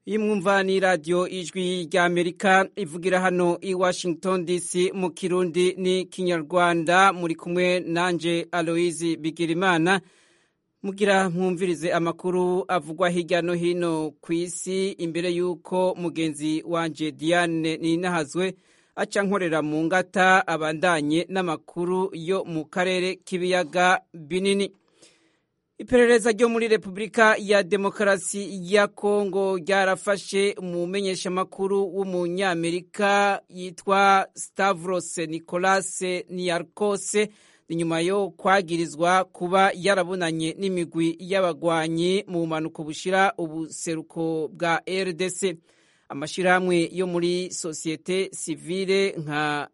iyi mwumva ni radiyo ijwi rya amerika ivugira hano i washington dc mu kirundi ni kinyarwanda muri kumwe nanje aloise bigirimana mugira mwumvirize amakuru avugwa hirya no hino ku isi imbere y'uko mugenzi wanje diane ninahazwe aca nkorera mu ngata abandanye n'amakuru yo mu karere k'ibiyaga binini iperereza ryo muri repubulika ya demokarasi ya kongo ryarafashe umumenyeshamakuru w'umunyamerika yitwa stavros nicolas niarkose inyuma yo kwagirizwa kuba yarabonanye n'imigwi y'abagwanyi mu bumanuko bushira ubuseruko bwa rdc amashyirahamwe yo muri sosiyete sivile nka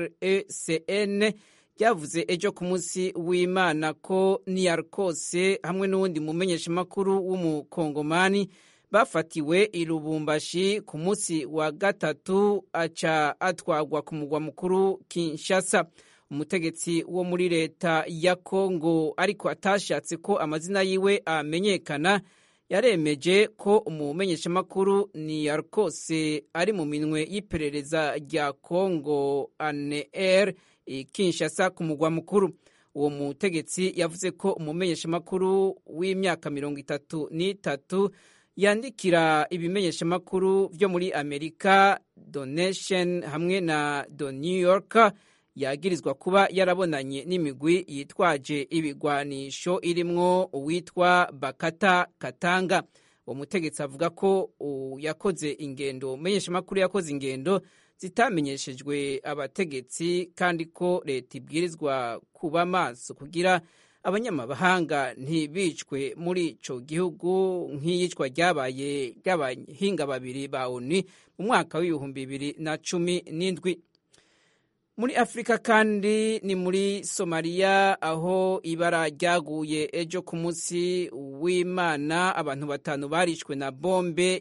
recn ryavuze ejo ku munsi w'imana ko niyarkose hamwe n'uwundi mumenyeshamakuru w'umukongomani bafatiwe i lubumbashi ku munsi wa gatatu aca atwagwa ku mugwa mukuru kinshasa umutegetsi wo muri leta ya kongo ariko atashatse ko amazina yiwe amenyekana yaremeje ko umumenyeshamakuru niyarkose ari mu minwe y'iperereza rya kongo aner kinshasa ku mugwa mukuru uwo mutegetsi yavuze ko umumenyeshamakuru w'imyaka mirongo itatu n'itatu yandikira ibimenyeshamakuru byo muri amerika donation hamwe na the new york yagirizwa kuba yarabonanye n'imigwi yitwaje ibigwanisho irimwo uwitwa bakata katanga uwo mutegetsi avuga ko yakoze ingendo umumenyeshamakuru yakoze ingendo zitamenyeshejwe abategetsi kandi ko leta ibwirizwa kuba maso kugira abanyamahanga ntibicwe muri ico gihugu nk'iyicwa ryabaye ry'abahinga babiri ba oni mu mwaka w'ibihumbi bibiri na cumi n'indwi muri afurika kandi ni muri somaliya aho ibara ryaguye ejo ku munsi w'imana abantu batanu barishwe na bombe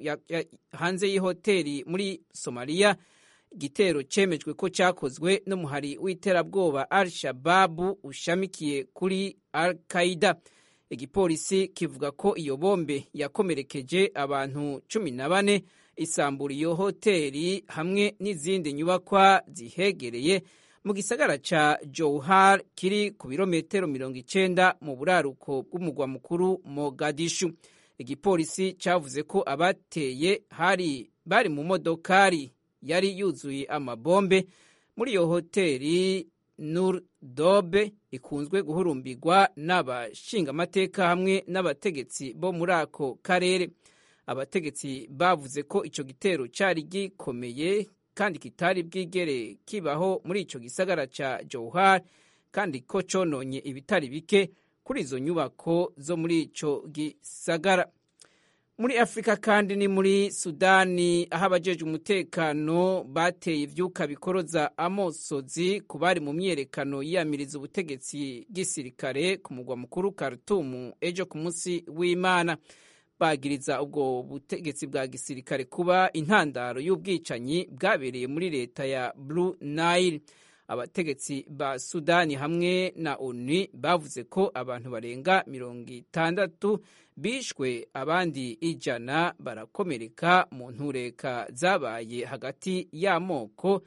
hanze y'ihoteli muri somaliya igitero cyemejwe ko cyakozwe n'umuhari w'iterabwoba al shababu ushamikiye kuri al qaida igipolisi kivuga ko iyo bombe yakomerekeje abantu cumi na bane isambura iyo hoteli hamwe n'izindi nyubakwa zihegereye mu gisagara ca Johar kiri ku birometero mirongo icenda mu buraruko bw'umugwa mukuru Mogadishu igipolisi cavuze ko abateye hari bari mu modokari yari yuzuye amabombe muri iyo hoteli Nur Dobe ikunzwe guhurumbirwa n'abashingamateka hamwe n'abategetsi bo muri ako karere abategetsi bavuze ko icyo gitero cyari gikomeye kandi kitari bwigere kibaho muri icyo gisagara cya Johar kandi ko cononye ibitari bike kuri izo nyubako zo muri icyo gisagara muri afurika kandi ni muri sudani aho abajeje umutekano bateye ivyuka bikoroza amosozi ku bari mu myiyerekano yiyamiriza ubutegetsi bw'isirikare ku mugwa mukuru Khartoum ejo ku munsi w'imana bagiriza ubwo butegetsi bwa gisirikare kuba intandaro y'ubwicanyi bwabereye muri leta ya Blue Nile abategetsi ba Sudani hamwe na ONU bavuze ko abantu barenga mirongo itandatu bishwe abandi ijana barakomereka mu ntureka zabaye hagati y'amoko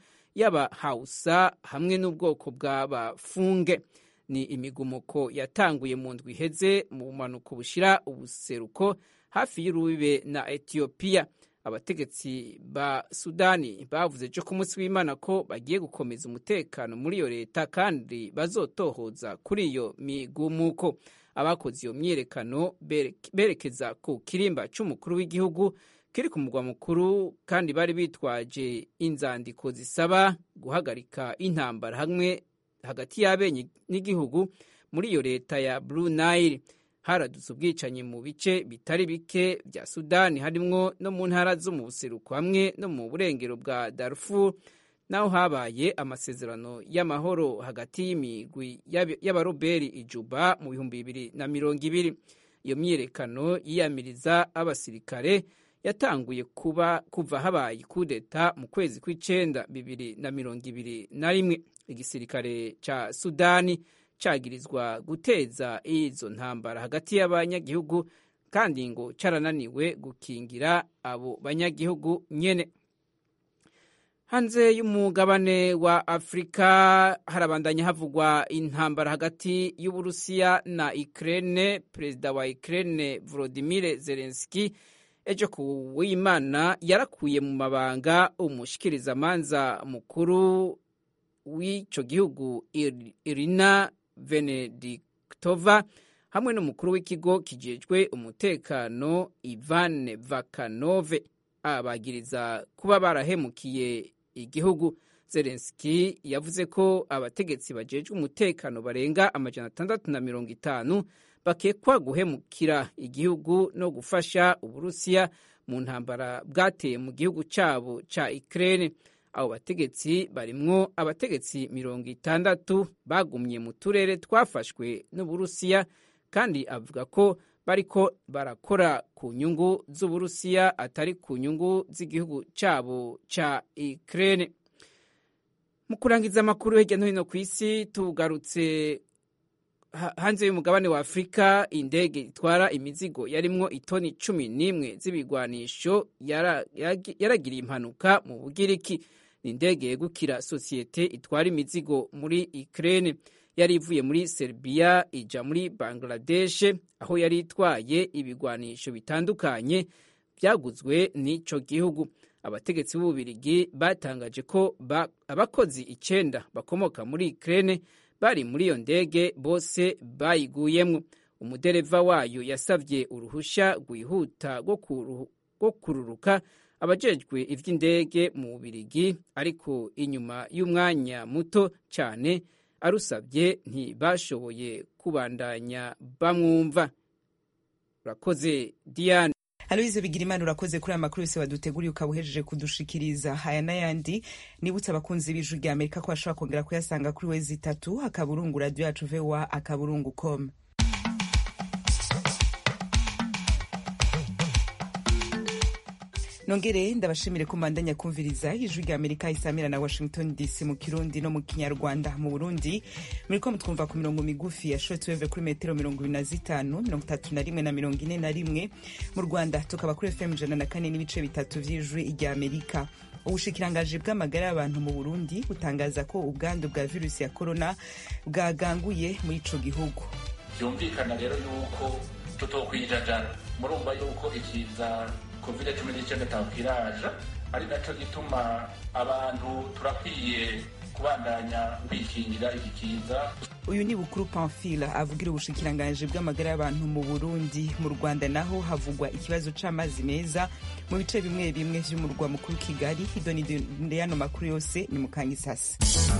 y'abahausa hamwe n'ubwoko bw'abafunge ni imigumuko yatanguye mu ndwi iheze mu bumanuko bushira ubuseruko hafi y'urubibe na etiyopiya abategetsi ba sudani bavuze ejo ku munsi w'imana ko bagiye gukomeza umutekano muri iyo leta kandi bazotohoza kuri iyo migumuko abakoze iyo myiyerekano berekeza ku kirimba cy'umukuru w'igihugu kiri ku mugwa mukuru kandi bari bitwaje inzandiko zisaba guhagarika intambara hamwe hagati y'abenye n'igihugu muri iyo leta ya Blue Nile haradutse ubwicanyi mu bice bitari bike bya Sudani harimwo no mu ntara zo mu buseruko hamwe no mu burengero bwa Darfur naho habaye amasezerano y'amahoro hagati y'imigwi y'abaroberi ijuba mu bihumbi bibiri na mirongo ibiri iyo myiyerekano yiyamiriza abasirikare yatanguye kuba kuva habaye kudeta mu kwezi kw'icenda bibiri na mirongo ibiri na rimwe igisirikare ca sudani cagirizwa guteza izo ntambara hagati y'abanyagihugu kandi ngo carananiwe gukingira abo banyagihugu nyene hanze y'umugabane wa afurika harabandanya havugwa intambara hagati y'uburusiya na ukraine perezida wa ukraine volodimir zelenski ejo ku w'imana yarakuye mu mabanga umushikirizamanza mukuru w'ico gihugu irina venediktova hamwe n'umukuru w'ikigo kijejwe umutekano ivan vakanove abagiriza kuba barahemukiye igihugu zelenski yavuze ko abategetsi bajejwe umutekano barenga amajana atandatu na mirongo itanu bakekwa guhemukira igihugu no gufasha uburusiya mu ntambara bwateye mu gihugu cyabo ca ukraine abo bategetsi barimwo abategetsi mirongo itandatu bagumye mu turere twafashwe n'uburusiya kandi avuga ko bariko barakora ku nyungu z'uburusiya atari ku nyungu z'igihugu cyabo ca ukraine mu kurangiza amakuru hirya no hino ku isi tugarutse hanze y'umugabane wa afurika indege itwara imizigo yarimwo itoni cumi n'imwe z'ibigwanisho yaragiriye impanuka mu bugiriki ni indege yegukira sosiyete itwara imizigo muri ukraine yari ivuye muri Serbia ija muri Bangladesh aho yari itwaye ibigwanisho bitandukanye byaguzwe n'ico gihugu abategetsi b'ububirigi batangaje ko ba, abakozi icenda bakomoka muri Ukraine bari muri iyo ndege bose bayiguyemwo umudereva wayo yasavye uruhusha rwihuta rwo kururuka abajejwe ivy'indege mu bubirigi ariko inyuma y'umwanya muto cyane arusabye ntibashoboye kubandanya bamwumva urakoze diane aloyize bigirimana urakoze kuri aya makuru yose waduteguriye ukaba uhejeje kudushikiriza aya n'ayandi nibutse abakunzi b'ijwi rya amerika ko bashobora kongera kuyasanga kuri wezi itatu akaburungu radiyo yacu vowa akaburungu com nongere ndabashimire ko mbandanya kumviriza ijwi rya amerika isamira na washington dc mu kirundi no mu kinyarwanda mu burundi muriko mutwumva ku mirongo migufi ya shortwave kuri metero mirongo ibiri na zitanu mirongo itatu na rimwe na mirongo ine na rimwe mu rwanda tukaba kuri fm ijana na kane n'ibice bitatu vy'ijwi rya amerika ubushikirangaji bw'amagara y'abantu mu burundi butangaza ko ubwandu bwa virusi ya korona bwaganguye muri ico gihugu byumvikana rero yuko tutokwijajara murumva yuko ikiza covid cumi n'icyenda tabwiraje ari nacyo gituma abantu turakwiye kubandanya kwikingira iki kiza uyu ni bukuru pamphile avugira ubushikiranganji bw'amagara y'abantu mu burundi mu rwanda naho havugwa ikibazo c'amazi meza mu bice bimwe bimwe vy'umurwa mukuru kigali idonide yano makuru yose ni mukanyisasi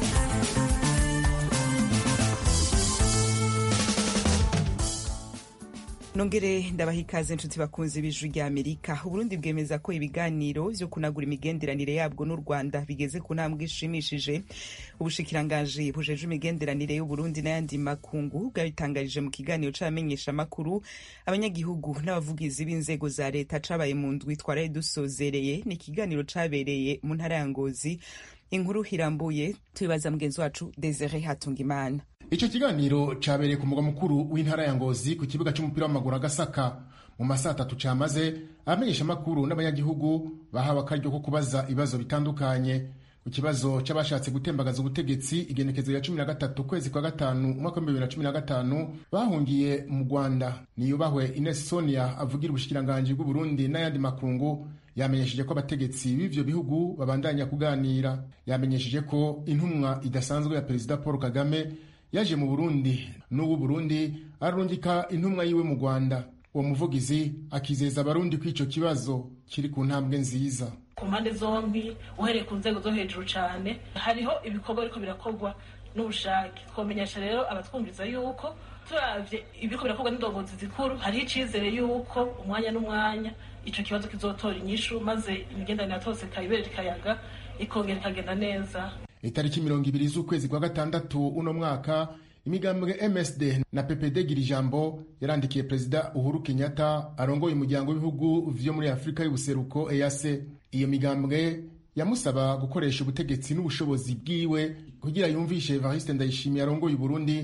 nongere ndabaha ikaze inshuti bakunze b'ijwi rya amerika uburundi bwemeza ko ibiganiro vyo kunagura imigenderanire yabwo n'u rwanda bigeze ku ntambwe ishimishije ubushikiranganji bujeje imigenderanire y'uburundi n'ayandi makungu bwabitangarije mu kiganiro c'abamenyeshamakuru abanyagihugu n'abavugizi b'inzego za leta cabaye mu ndwi twaraye dusozereye ni ikiganiro cabereye mu ntara ya ngozi inkuru irambuye tubibaza mugenzi wacu desire hatungimana Ico kiganiro cabereye ku mugwa mukuru w'intara ya Ngozi ku kibuga c'umupira w'amaguru Agasaka mu masaha atatu camaze abamenyesha makuru n'abanyagihugu bahawe akaryo ko kubaza ibibazo bitandukanye ku kibazo c'abashatse gutembagaza ubutegetsi igenekezo ya cumi na gatatu kwezi kwa gatanu umwaka w'ibihumbi bibiri na cumi na gatanu bahungiye mu Rwanda niyubahwe Ines Sonia avugira ubushikiranganji bw'Uburundi n'ayandi makungu yamenyesheje ko abategetsi b'ivyo bihugu babandanya kuganira yamenyesheje ko intumwa idasanzwe ya perezida Paul Kagame yaje mu Burundi n'ubu Burundi ararungika intumwa yiwe mu Rwanda uwo muvugizi akizeza abarundi ko ico kibazo kiri ku ntambwe nziza ku mpande zombi uhereye ku nzego zo hejuru cyane hariho ibikorwa ariko birakorwa n'ubushake twamenyesha rero abatwumviza yuko turavye ibiriko birakorwa n'indongozi zikuru hariho icizere yuko umwanya n'umwanya ico kibazo kizotora inyishu maze imigenderanire yatose ikayibera ikayaga ikongera ikagenda neza itariki mirongo ibiri z'ukwezi kwa gatandatu uno mwaka imigambwe MSD na PPD gira ijambo yarandikiye perezida Uhuru Kenyatta arongoye umuryango w'ibihugu vyo muri Afurika y'ubuseruko EAC iyo migambwe yamusaba gukoresha ubutegetsi n'ubushobozi bwiwe kugira yumvishe Evariste Ndayishimiye arongoye Burundi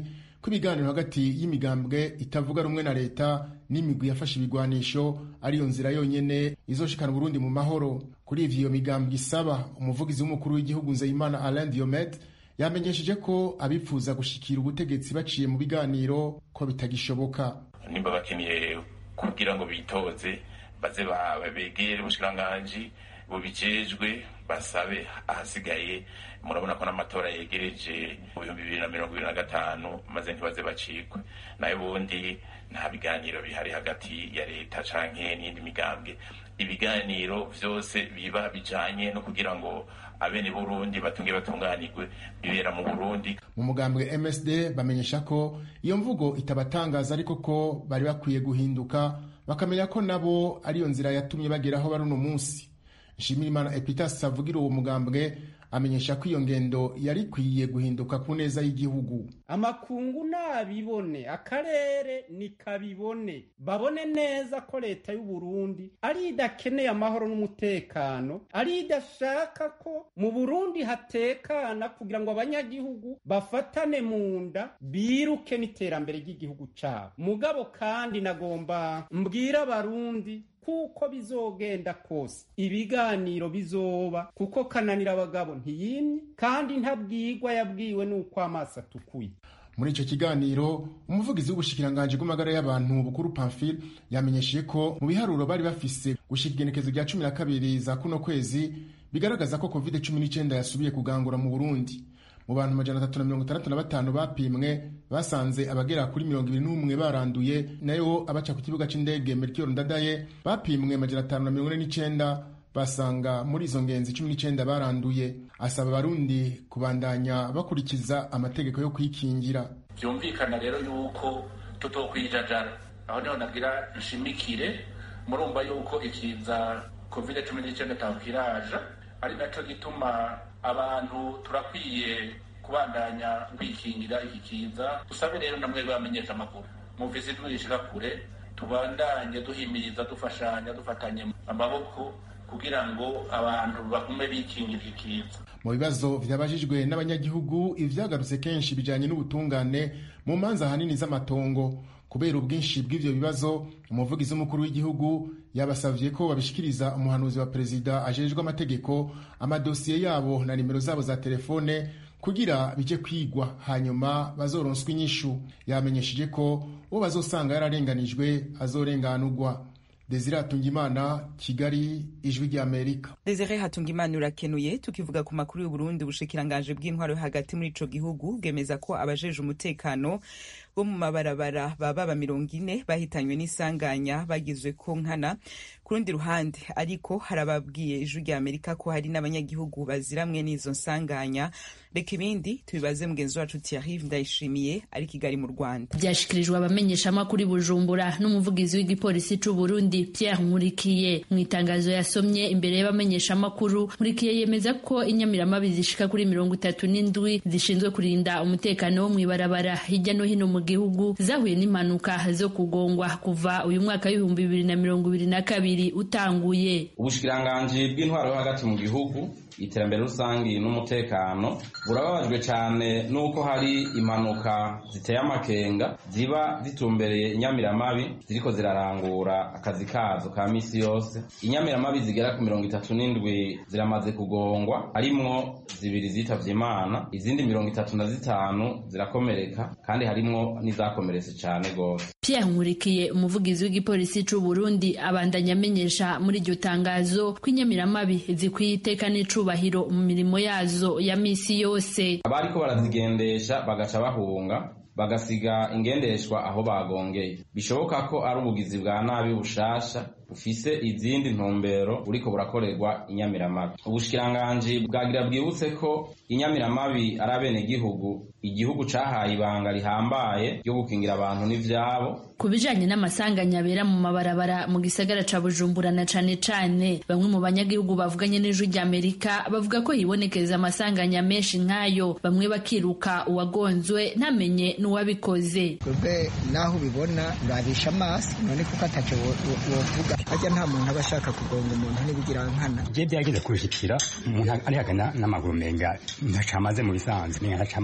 ko ibiganiro hagati y'imigambwe itavuga rumwe na leta n'imigwi yafashe ibigwanisho ariyo nzira yonyene izoshikana Burundi mu mahoro kuri ivyo iyo migambwe isaba umuvugizi w'umukuru w'igihugu Nzeyimana Alain Diomede yamenyesheje ko abifuza gushikira ubutegetsi baciye mu biganiro ko bitagishoboka nimba bakeneye kugira ngo bitoze baze begere ubushikiranganji bubijejwe basabe ahasigaye murabona ko n'amatora yegereje mu bihumbi bibiri na mirongo ibiri na gatanu maze ntibaze bacikwe nayo ubundi nta biganiro bihari hagati ya leta canke n'iyindi migambwe ibiganiro vyose biba bijanye no kugira ngo abene burundi batunge batunganirwe bibera mu burundi mu mugambwe msd bamenyesha ko iyo mvugo itabatangaza ariko ko bari bakwiye guhinduka bakamenya ko nabo ariyo nzira yatumye bageraho bari uno munsi nshimirimana epitas avugira uwo mugambwe amenyesha ko iyo ngendo yari ikwiye guhinduka ku neza y'igihugu amakungu nabibone akarere nikabibone babone neza ko leta y'u Burundi ari idakeneye amahoro n'umutekano ari idashaka ko mu Burundi hatekana kugira ngo abanyagihugu bafatane mu nda biruke n'iterambere ry'igihugu cabo mugabo kandi nagomba mbwira abarundi kuko bizogenda kose ibiganiro bizoba kuko kananira abagabo ntiyimye kandi ntabwirwa yabwiwe n'uko amaso atukuye muri icyo kiganiro umuvugizi w'ubushikiranganji bw'amagara y'abantu bukuru pamphile yamenyesheje ko mu biharuro bari bafise gushika igenekezo rya cumi na kabiri za kuno kwezi bigaragaza ko covid cumi n'icyenda yasubiye kugangura mu burundi mu bantu amajana atatu na mirongo itandatu na batanu bapimwe basanze abagera kuri mirongo ibiri n'umwe baranduye nayo abaca ku kibuga c'indege melchior ndadaye bapimwe amajana atanu na mirongo ine n'icenda basanga muri izo ngenzi cumi n'icenda baranduye asaba abarundi kubandanya bakurikiza amategeko yo kwikingira byumvikana rero yuko tutokwijajara aho niho nagira nshimikire murumva yuko ikiza covid cumi n'icyenda takwiraja ari naco gituma abantu turakwiye kubandanya kwikingira iki kiza dusabe rero namwe bamenyesha amakuru muvise twishika kure tubandanye duhimiriza dufashanya dufatanye amaboko kugira ngo abantu bagume bikingira iki kiza mu bibazo vyabajijwe n'abanyagihugu ivyagarutse kenshi bijanye n'ubutungane mu manza ahanini z'amatongo kubera ubwinshi bw'ivyo bibazo umuvugizi w'umukuru w'igihugu yabasavye ko babishikiriza umuhanuzi wa perezida ajejwe amategeko amadosiye yabo na nimero zabo za telefone kugira bije kwigwa hanyuma bazoronswa inyishu yamenyesheje ko uwo bazosanga yararenganijwe azorenganurwa Desire Hatungimana Kigali ijwi rya Amerika Desire Hatungimana urakenuye tukivuga ku makuru y'u Burundi ubushikiranganje bw'intwaro hagati muri ico gihugu bwemeza ko abajeje umutekano bo mu mabarabara baba mirongo ine bahitanywe n'isanganya bagizwe ko nkana ku rundi ruhande ariko harababwiye ijwi rya Amerika ko hari n'abanyagihugu baziramwe n'izo nsanganya reka ibindi tubibaze mugenzi wacu Thierry Ndayishimiye ari Kigali mu Rwanda byashikirijwe abamenyeshamakuru Bujumbura n'umuvugizi w'igipolisi c'u Burundi Pierre Nkurikiye mu itangazo yasomye imbere y'abamenyeshamakuru Nkurikiye yemeza ko inyamiramabi zishika kuri mirongo itatu n'indwi zishinzwe kurinda umutekano wo mw'ibarabara hirya no hino mu gihugu zahuye n'impanuka zo kugongwa kuva uyu mwaka w'ibihumbi bibiri na mirongo ibiri na kabiri utanguye ubushikiranganji bw'intwaro yo hagati mu gihugu iterambere rusangi n'umutekano burababajwe cyane n'uko hari impanuka ziteye amakenga ziba zitumbereye inyamiramabi ziriko zirarangura akazi kazo ka misi yose inyamiramabi zigera ku mirongo itatu n'indwi ziramaze kugongwa harimwo zibiri zitavye imana izindi mirongo itatu na zitanu zirakomereka kandi harimwo n'izakomeretse cyane gose Pierre Nkurikiye umuvugizi w'igipolisi c'u Burundi abandanya amenyesha muri iryo tangazo ko inyamiramabi zikwiye iteka n'icubahiro mu mirimo yazo ya misi yose abariko barazigendesha bagaca bahunga bagasiga ingendeshwa aho bagongeye bishoboka ko ari ubugizi bwa nabi bushasha bufise izindi ntumbero buriko burakorerwa inyamiramabi ubushikiranganji bwagira bwibutse ko inyamiramabi ari abenegihugu igihugu cahaye ibanga rihambaye ryo gukingira abantu n'ivyabo ku bijanye n'amasanganya abera mu mabarabara mu gisagara ca bujumbura na cane cane bamwe mu banyagihugu bavuganye n'ijwi ry'amerika bavuga ko hibonekeza amasanganya menshi nk'ayo bamwe bakiruka uwagonzwe ntamenye n'uwabikoze twebwe naho ubibona urabisha amaso none kuko ataco wovuga harya nta muntu aba ashaka kugonga umuntu n'ibigira nkana je byageze kubishikira umuntu arihagana n'amaguru menga ntacamaze mu bisanzwe menga ntacamaze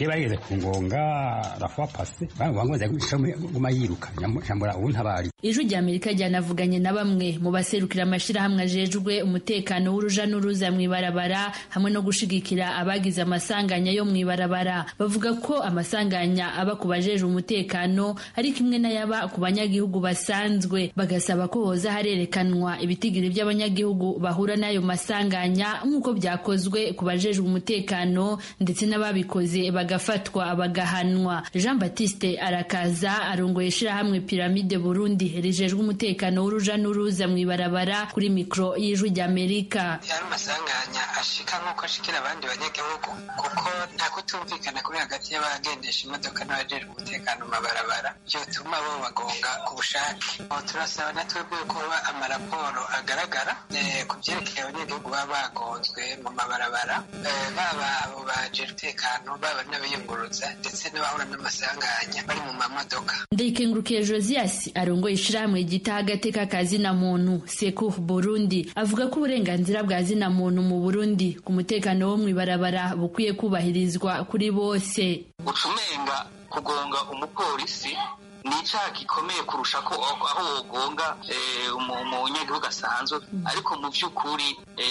je bageze ku ngonga rafuwa pase bangoza guma yiruka nyambura ubu ntabari ijwi rya amerika ryanavuganye na bamwe mu baserukira amashirahamwe ajejwe umutekano w'uruja n'uruza mw'ibarabara hamwe no gushigikira abagize amasanganya yo mw'ibarabara bavuga ko amasanganya aba ku bajejwe umutekano ari kimwe n'ayaba ku banyagihugu basanzwe bagasaba ko hoza harerekanwa ibitigiri by'abanyagihugu bahura n'ayo masanganya nk'uko byakozwe ku bajejwe umutekano ndetse n'ababikoze bagafatwa bagahanwa jean baptiste arakaza arongoye ishirahamwe piramide burundi rijejwe umutekano w'uruja n'uruza mw'ibarabara kuri mikoro y'ijwi ry'amerika yari amasanganya ashika nk'uko ashikira abandi banyagihugu kuko nta kutumvikana kuri hagati y'abagendesha imodoka n'abajejwe umutekano mu mabarabara byotuma bo bagonga ku bushake turasaba na twebwe kuba amaraporo agaragara ku byerekeye abanyagihugu baba bagonzwe mu mabarabara baba abo bajejwe umutekano baba n'abayunguruza ndetse n'abahura n'amasanganya bari mu mamodoka ndayikengurukiye josias arongoye ishirahamwe ryitaho agateka ka zina muntu seku burundi avuga ko uburenganzira bwa zina muntu mu burundi ku mutekano wo mw'ibarabara bukwiye kubahirizwa kuri bose ucumenga kugonga umupolisi ni icyaha gikomeye kurusha ko aho wogonga umunyagihugu asanzwe ariko mu by'ukuri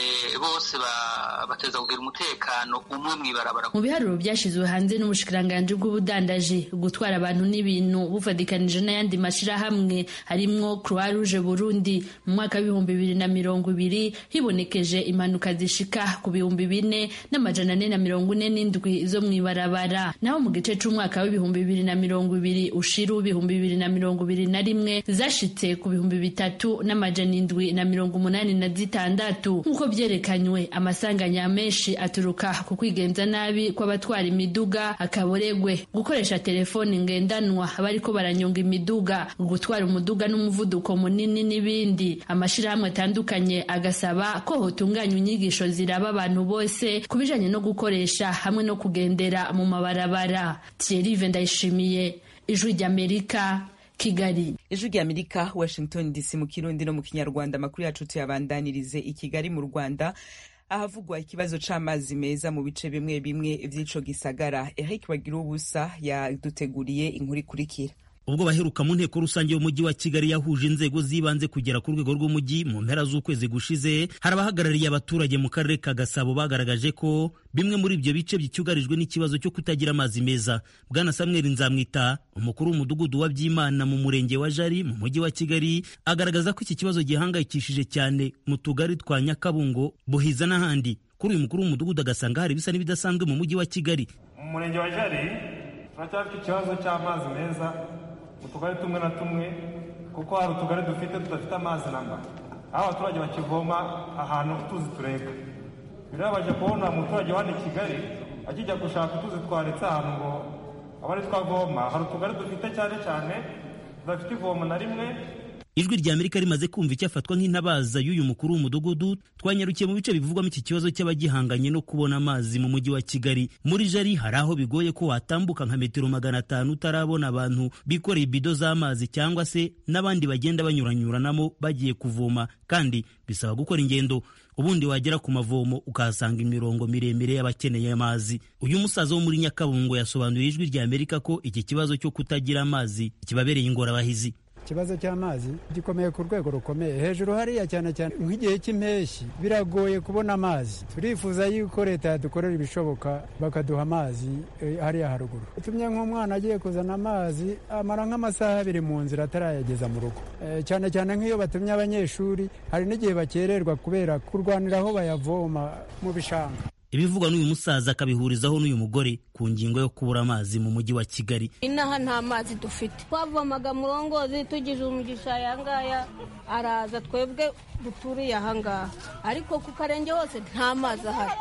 bose bateza kugira umutekano umwe mw'ibarabara mu biharuro byashyizwe hanze n'ubushikiranganji bw'ubudandaji gutwara abantu n'ibintu bufatikanije n'ayandi mashyirahamwe harimwo croix rouge burundi mu mwaka w'ibihumbi bibiri na mirongo ibiri hibonekeje impanuka zishika ku bihumbi bine n'amajana ane na mirongo ine n'indwi zo mw'ibarabara naho mu gice c'umwaka w'ibihumbi bibiri na mirongo ibiri ushira w'ibihumbi bibiri na mirongo ibiri na rimwe zashitse ku bihumbi bitatu n'amajana indwi na mirongo umunani na zitandatu nk'uko vyerekanywe amasanganya menshi aturuka ku kwigenza nabi kw'abatwara imiduga akaboregwe gukoresha telefoni ngendanwa bariko baranyonga imiduga gutwara umuduga n'umuvuduko munini n'ibindi amashirahamwe atandukanye agasaba ko hotunganywa inyigisho ziraba abantu bose ku bijanye no gukoresha hamwe no kugendera mu mabarabara Thierry Ndayishimiye ijwi ry'amerika kigali ijwi ry'amerika washington dc mu kirundi no mu kinyarwanda amakuru yacu tuyabandanirize i kigali mu rwanda ahavugwa ikibazo c'amazi meza mu bice bimwe bimwe vy'ico gisagara eric bagira ubusa yaduteguriye inkuru ikurikira ubwo baheruka mu nteko rusange y'umujyi wa kigali yahuje inzego z'ibanze kugera ku rwego rw'umujyi mu mpera z'ukwezi gushize hari abahagarariye abaturage mu karere ka gasabo bagaragaje ko bimwe muri ibyo bice bicyugarijwe n'ikibazo cyo kutagira amazi meza bwana samuel nzamwita umukuru w'umudugudu wa byimana mu murenge wa jari mu mujyi wa kigali agaragaza ko iki kibazo gihangayikishije cyane mu tugari twa nyakabungo buhiza n'ahandi kuri uyu mukuru w'umudugudu agasanga hari ibisa n'ibidasanzwe mu mujyi wa kigali mu murenge wa jari turacyafite ikibazo cy'amazi meza mu tugari tumwe na tumwe kuko hari utugari dufite tudafite amazi namba aho abaturage bakivoma ahantu utuzi tureka birabaje kubona umuturage wa i kigali akijya gushaka utuzi twaretse ahantu ngo aba ari twavoma hari utugari dufite cyane cyane tudafite ivomo na rimwe ijwi rya amerika rimaze kumva icyo afatwa nk'intabaza y'uyu mukuru w'umudugudu twanyarukiye mu bice bivugwamo iki kibazo cy'abagihanganye no kubona amazi mu mujyi wa kigali muri jari hari aho bigoye ko watambuka nka metero magana atanu utarabona abantu bikoreye ibido z'amazi cyangwa se n'abandi bagenda banyuranyuranamo bagiye kuvoma kandi bisaba gukora ingendo ubundi wagera ku mavomo ukahasanga imirongo miremire y'abakeneye amazi uyu musaza wo muri nyakabungo yasobanuriye ijwi rya amerika ko iki kibazo cyo kutagira amazi kibabereye ingorabahizi ikibazo cy'amazi gikomeye ku rwego rukomeye hejuru hariya cyane cyane nk'igihe cy'impeshyi biragoye kubona amazi turifuza yuko leta yadukorera ibishoboka bakaduha amazi hariya haruguru utumye nk'umwana agiye kuzana amazi amara nk'amasaha abiri mu nzira atarayageza mu rugo cyane cyane nk'iyo batumye abanyeshuri hari n'igihe bakererwa kubera kurwanira aho bayavoma mu bishanga ibivugwa n'uyu musaza akabihurizaho n'uyu mugore ku ngingo yo kubura amazi mu mujyi wa kigali inaha nta mazi dufite twavomaga murongozi tugize umugisha aya ngaya araza twebwe duturiye aha ngaha ariko ku karenge hose nta mazi ahari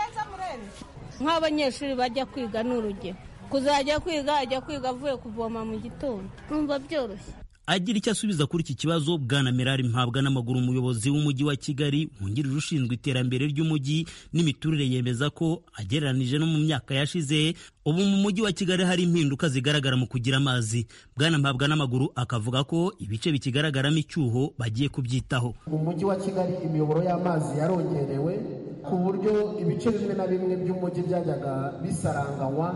nk'abanyeshuri bajya kwiga ni urugero kuzajya kwiga ajya kwiga avuye kuvoma mu gitondo numva byoroshye agira icyo asubiza kuri iki kibazo bwana merari mpabwa n'amaguru umuyobozi w'umujyi wa kigali wungirije ushinzwe iterambere ry'umujyi n'imiturire yemeza ko agereranije no mu myaka yashize ubu mu mujyi wa kigali hari impinduka zigaragara mu kugira amazi bwana mpabwa n'amaguru akavuga ko ibice bikigaragaramo icyuho bagiye kubyitaho mu mujyi wa kigali imiyoboro y'amazi yarongerewe ku buryo ibice bimwe na bimwe by'umujyi byajyaga bisaranganywa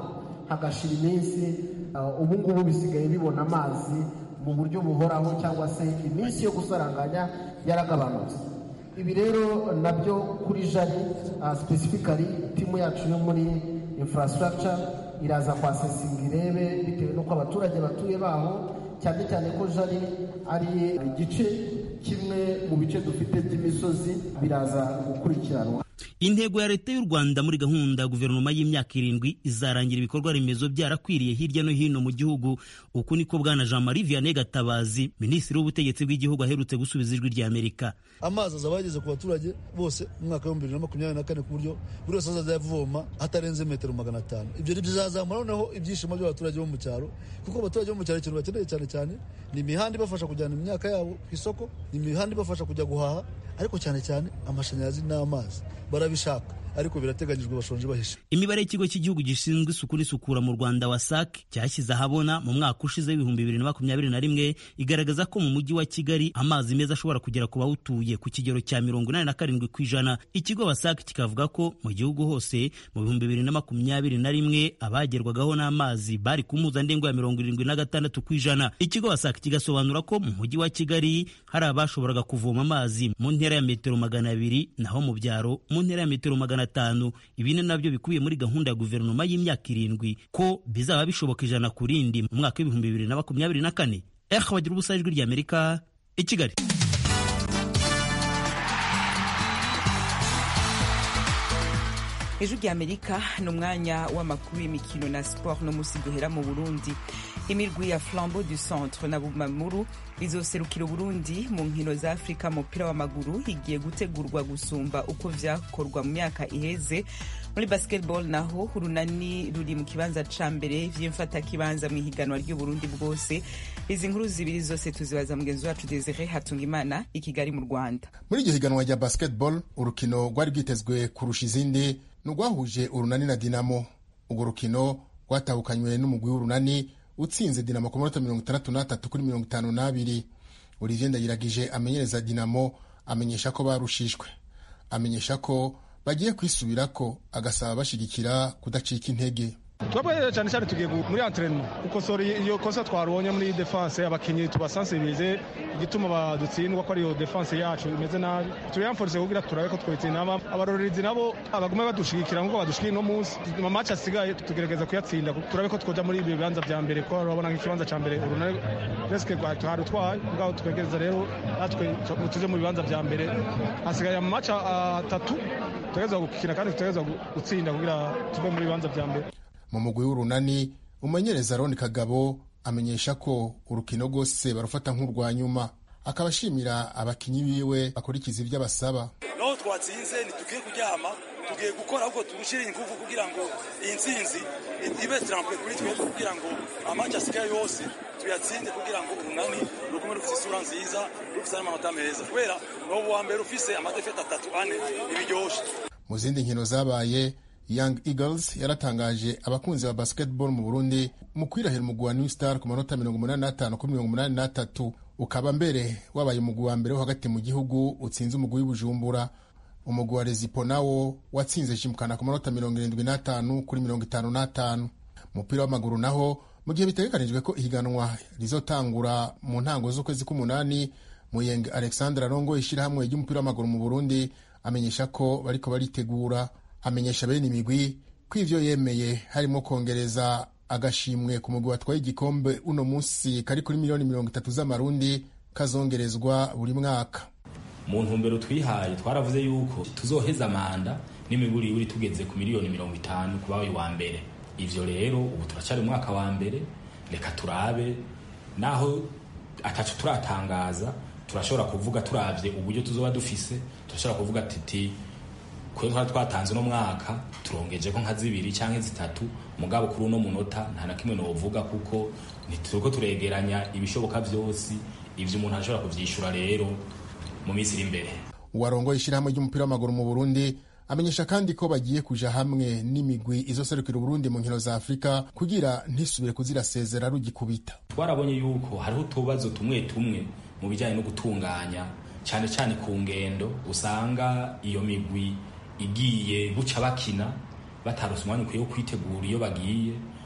hagashira iminsi ubu ngubu bisigaye bibona amazi mu buryo buhoraho cyangwa se iminsi yo gusaranganya yaragabanutse ibi rero nabyo kuri jari specifically timu yacu yo muri infrastructure iraza kwasesinga irebe bitewe n'uko abaturage batuye baho cyane cyane ko jari ari igice kimwe mu bice dufite by'imisozi biraza gukurikiranwa intego ya leta y'u rwanda muri gahunda ya guverinoma y'imyaka irindwi izarangira ibikorwa remezo byarakwiriye hirya no hino mu gihugu uku niko bwana jean marie vianney gatabazi minisitiri w'ubutegetsi bw'igihugu aherutse gusubiza ijwi ry'amerika amazi azaba yageze ku baturage bose mu mwaka w'ibihumbi bibiri na makumyabiri na kane ku buryo buri wese azajya avoma hatarenze metero magana atanu ibyo bizazamura noneho ibyishimo by'abaturage bo mu cyaro kuko abaturage bo mu cyaro ikintu bakeneye cyane cyane ni imihanda ibafasha kujyana imyaka yabo ku isoko ni imihanda ibafasha kujya guhaha ariko cyane cyane amashanyarazi n'amazi barabishaka ariko birateganyijwe bashonje bahishe imibare y'ikigo cy'igihugu gishinzwe isuku n'isukura mu rwanda wasac cyashyize ahabona mu mwaka ushize w'ibihumbi bibiri na makumyabiri na rimwe igaragaza ko mu mujyi wa kigali amazi meza ashobora kugera ku bawutuye ku kigero cya mirongo inani na karindwi ku ijana ikigo wasac kikavuga ko mu gihugu hose mu bihumbi bibiri na makumyabiri na rimwe abagerwagaho n'amazi bari ku mpuzandengo ya mirongo irindwi na gatandatu ku ijana ikigo wasac kigasobanura ko mu mujyi wa kigali hari abashoboraga kuvoma amazi mu ntera ya metero magana abiri naho mu byaro mu ntera ya metero magana atanu ibi ni nabyo bikubiye muri gahunda ya guverinoma y'imyaka irindwi ko bizaba bishoboka ijana ku rindi mu mwaka w'ibihumbi bibiri na makumyabiri na kane eha bagira ubusa ijwi ry'amerika i kigali ejo ry'amerika ni umwanya w'amakuru y'imikino na siporo no munsi duhera mu burundi imirwi ya flambeau du centre na bumamuru izoserukira uburundi mu nkino za afurika mu mupira w'amaguru igiye gutegurwa gusumba uko vyakorwa mu myaka iheze muri basketball naho urunani ruri mu kibanza ca mbere vy'imfatakibanza mu ihiganwa ry'uburundi bwose izi nkuru zibiri zose tuzibaza mugenzi wacu desire hatungimana i kigali mu rwanda muri iryo higanwa rya basketball urukino rwari rwitezwe kurusha izindi ni urwahuje urunani na dinamo urwo rukino rwatahukanywe n'umugwi w'urunani utsinze dinamo ku manota mirongo itandatu n'atatu kuri mirongo itanu n'abiri olivier ndayiragije amenyereza dinamo amenyesha ko barushishwe amenyesha ko bagiye kwisubirako agasaba bashyigikira kudacika intege twebwe cyane cyane tugiye muri antrenema gukosora iyo kosa twarubonye muri defense abakinnyi tubasansibirize igituma badutsindwa ko ariyo defense yacu imeze nabi turiyanforse kugira turabe ko twitsinda abarorerezi nabo abagume badushigikira nkuko badushikiye no munsi mu match asigaye tugerageza kuyatsinda turabe ko twoja muri ibyo bibanza vya mbere ko urabona nk'ikibanza ca mbere urunare presque twari utwaye ubwaho twegereza rero natwe tuje mu bibanza vya mbere hasigaye mu match atatu tugerageza gukina kandi tugerageza gutsinda kugira tuve muri bibanza vya mbere mu mugwi w'urunani umumenyereza roni kagabo amenyesha ko urukino rwose barufata nk'urwa nyuma akaba ashimira abakinnyi biwe bakurikiza ibyo abasaba naho twatsinze ntitugiye kuryama tugiye gukora ahubwo turushyire ingufu kugira ngo iyi nsinzi ibe trampe kuri twebwe kugira ngo amaci asigaye yose tuyatsinde kugira ngo urunani rugume rufite isura nziza rufite n'amanota meza kubera ni ubu wa mbere ufise amadefete atatu ane ntibiryoshye mu zindi nkino zabaye Young Eagles yaratangaje abakunzi ba basketball mu Burundi mu kwirahira umugwi wa New Star ku manota mirongo umunani n'atanu kuri mirongo umunani n'atatu ukaba mbere wabaye umugwi wa mbere wo hagati mu gihugu utsinze umugwi w'Ibujumbura umugwi wa Rezipo nawo watsinze Jimkana ku manota mirongo irindwi n'atanu kuri mirongo itanu n'atanu umupira w'amaguru naho mu gihe bitegekanijwe ko ihiganwa rizotangura mu ntango z'ukwezi k'umunani Muyenge Alexandre arongoye ishyirahamwe ry'umupira w'amaguru mu Burundi amenyesha ko bariko baritegura amenyesha bene imigwi ko ivyo yemeye harimo kongereza agashimwe ku mugwi watwaye igikombe uno munsi kari kuri miliyoni mirongo itatu z'amarundi kazongerezwa buri mwaka mu ntumbero twihaye twaravuze yuko tuzoheza manda n'imiburi yuri tugeze ku miliyoni mirongo itanu ku bawe wa mbere ivyo rero ubu turacyari umwaka wa mbere reka turabe naho ataco turatangaza turashobora kuvuga turavye uburyo tuzoba dufise turashobora kuvuga titi kwe twari twatanze uno mwaka turongeje ko nka zibiri cyangwa zitatu mugabo kuri uno munota nta na kimwe novuga kuko ntituriko turegeranya ibishoboka vyose ivyo umuntu ashobora kuvyishura rero mu minsi iri imbere uwarongoye ishyirahamwe ry'umupira w'amaguru mu burundi amenyesha kandi ko bagiye kuja hamwe n'imigwi izoserukira uburundi mu nkino za afurika kugira ntisubire kuzirasezera rugikubita twarabonye yuko hariho utubazo tumwe tumwe mu bijyanye no gutunganya cyane cyane ku ngendo usanga iyo migwi igiye guca bakina batarose umwanya ukwiye wo kwitegura iyo bagiye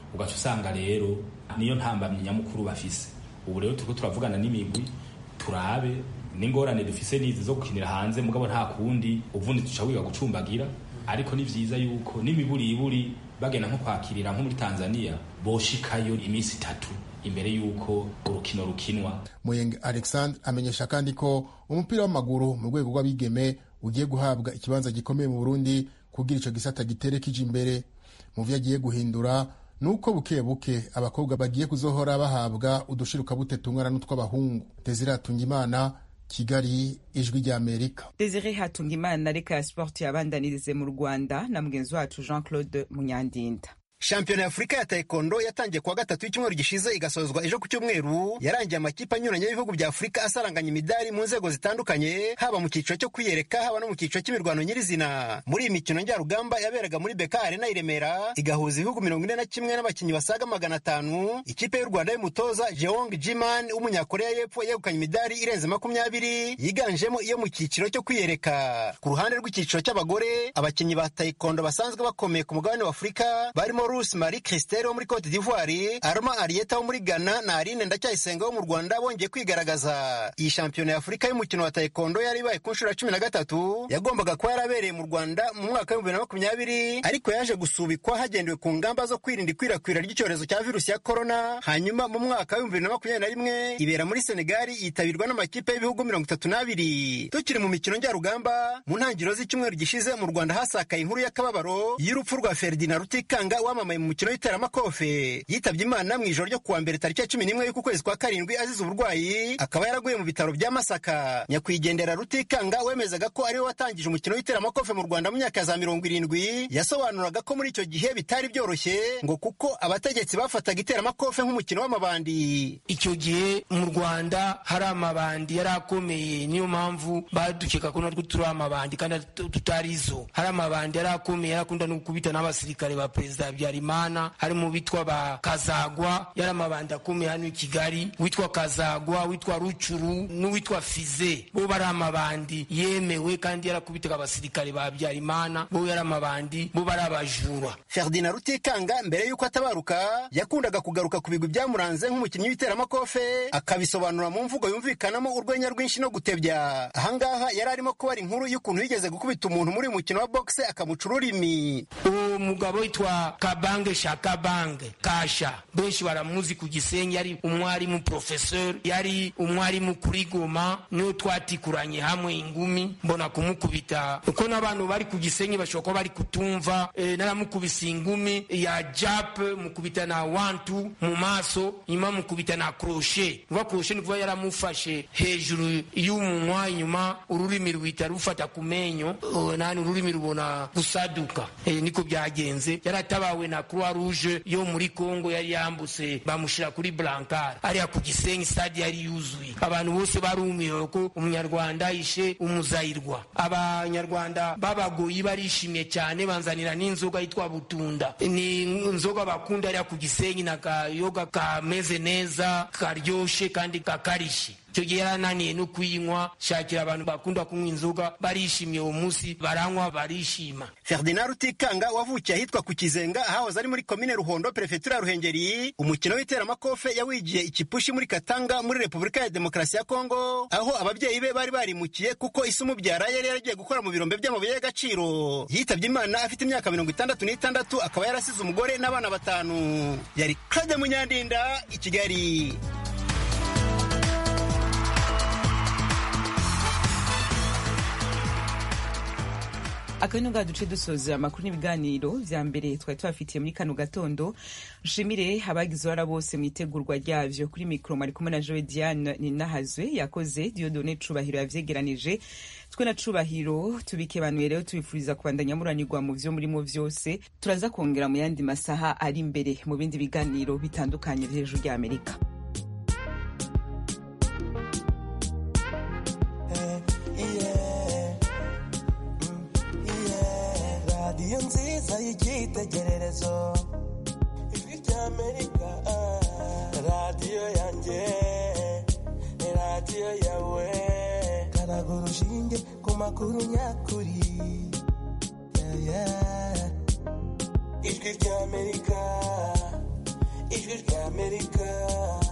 ugaca usanga rero niyo ntambamyi nyamukuru bafise ubu rero turiko turavugana n'imigwi turabe n'ingorane dufise n'izi zo gukinira hanze mugabo nta kundi uvundi tuca wiga gucumbagira ariko ni vyiza yuko n'imiburiburi bagenda nko kwakirira nko muri tanzania boshikayo iminsi itatu imbere y'uko urukino rukinwa muyenge alexandre amenyesha kandi ko umupira w'amaguru mu rwego rw'abigeme ugiye guhabwa ikibanza gikomeye mu burundi kugira ico gisata gitere kije imbere mu vyo agiye guhindura nuko buke buke abakobwa bagiye kuzohora bahabwa udushiruka tungana n'utw'abahungu desire hatungimana kigali ijwi rya amerika desire hatungimana reka ya sport yabandanirize mu rwanda na mugenzi wacu jean claude munyandinda shampiyona y'afurika ya taekwondo yatangiye kuwa gatatu w'icyumweru gishize igasozwa ejo ku cyumweru yarangiye amakipe anyuranye y'ibihugu bya afurika asaranganya imidari mu nzego zitandukanye haba mu cyiciro cyo kwiyereka haba no mu cyiciro cy'imirwano nyirizina muri iyi mikino njyarugamba yaberaga muri beka arena i remera igahuza ibihugu mirongo ine na kimwe n'abakinnyi basaga magana atanu ikipe y'u rwanda y'umutoza jeong jiman w'umunyakoreya y'epfo yegukanye imidari irenze makumyabiri yiganjemo iyo mu cyiciro cyo kwiyereka ku ruhande rw'icyiciro cy'abagore abakinnyi ba taekwondo basanzwe bakomeye ku mugabane wa afurika barimo Bruce Marie Christelle wo muri Cote d'Ivoire, Arma Arieta wo muri Ghana na Aline Ndacyayisenga wo mu Rwanda bongeye kwigaragaza. Iyi shampiyona y'Afurika y'umukino wa taekwondo yari ibaye ku nshuro ya cumi na gatatu yagombaga kuba yarabereye mu Rwanda mu mwaka w'ibihumbi bibiri na makumyabiri ariko yaje gusubikwa hagendewe ku ngamba zo kwirinda ikwirakwira ry'icyorezo cya virusi ya korona hanyuma mu mwaka w'ibihumbi bibiri na makumyabiri na rimwe ibera muri Senegali yitabirwa n'amakipe y'ibihugu mirongo itatu n'abiri. Tukiri mu mikino njyarugamba mu ntangiriro z'icyumweru gishize mu Rwanda hasakaye inkuru y'akababaro y'urupfu rwa Ferdinand Rutikanga wamamaye mu mukino w'iteramakofe yitabye imana mu ijoro ryo kuwa mbere tariki ya cumi n'imwe y'uku kwezi kwa karindwi azize uburwayi akaba yaraguye mu bitaro bya masaka nyakwigendera rutikanga wemezaga ko ariwe watangije umukino w'iteramakofe mu rwanda mu myaka ya za mirongo irindwi yasobanuraga ko muri icyo gihe bitari byoroshye ngo kuko abategetsi bafataga iteramakofe nk'umukino w'amabandi icyo gihe mu rwanda hari amabandi yari akomeye niyo mpamvu badukeka ko natwe turi amabandi kandi tutari izo hari amabandi yari akomeye yari akunda no gukubita n'abasirikare ba perezida habyarimana harimo bitwa ba kazagwa yari amabandi akomeye hano i kigali witwa kazagwa witwa rucuru n'uwitwa fize bo bari amabandi yemewe kandi yarakubitaga abasirikare ba habyarimana bo yari amabandi bo bari abajura ferdinand rutikanga mbere y'uko atabaruka yakundaga kugaruka ku bigwi byamuranze nk'umukinnyi w'iteramakofe akabisobanura mu mvugo yumvikanamo urwenya rwinshi no gutebya ahangaha yari arimo kubara inkuru y'ukuntu yigeze gukubita umuntu muri uyu mukino wa boxe akamuca ururimi uwo mugabo witwa kabange shakabange kasha benshi baramuzi ku gisenyi yari umwarimu professeur yari umwarimu kuri goma niyo twatikuranye hamwe ingumi mbona kumukubita uko n'abantu bari ku gisenyi bashobora kuba bari kutumva e, naramukubise ingumi ya jap mukubita na wantu mu maso nyuma mukubita na kroshe uva kroshe ni kuba yaramufashe hejuru y'umunwa inyuma ururimi rwita rufata ku menyo nani ururimi rubona gusaduka e, niko byagenze yaratabawe na croix rouge yo muri congo yari yambutse bamushyira kuri blankar ariya ku gisenyi stade yari yuzuye abantu bose barumiwe ko umunyarwanda ishe umuzayirwa abanyarwanda b'abagoyi barishimye cyane banzanira n'inzoga yitwa butunda ni inzoga bakunda ariya ku gisenyi na kayoga kameze neza karyoshe kandi kakarishe icyo gihe yarananiye no kuyinywa shakira abantu bakunda kunywa inzoga barishimye uwo munsi baranywa barishima ferdinand rutikanga wavukiye ahitwa ku kizenga ahahoze ari muri komine ruhondo perefetura ya ruhengeri umukino w'iteramakofe yawigiye ikipushi muri katanga muri repubulika ya demokarasi ya kongo aho ababyeyi be bari barimukiye kuko isi umubyara yari yaragiye gukora mu birombe by'amabuye y'agaciro yitabye imana afite imyaka mirongo itandatu n'itandatu akaba yarasize umugore n'abana batanu yari claude munyandinda i kigali akabino nga duce dusoza amakuru n'ibiganiro vya mbere twari tubafitiye muri kano gatondo nshimire abagize uruhara bose mu itegurwa ryavyo kuri mikoro mwari kumwe na jowe diane ninahazwe yakoze diodone cubahiro yavyegeranije twe na cubahiro tubikebanuye rero tubifuriza kubandanya muranirwa mu vyo murimo vyose turaza kongera mu yandi masaha ari imbere mu bindi biganiro bitandukanye hejuru rya amerika radiyo nziza y'icyitegererezo ijwi ry'amerika radiyo yanjye radiyo yawe karaga urushinge ku makuru nyakuri Yeah, yeah. ijwi ry'amerika ijwi rya amerika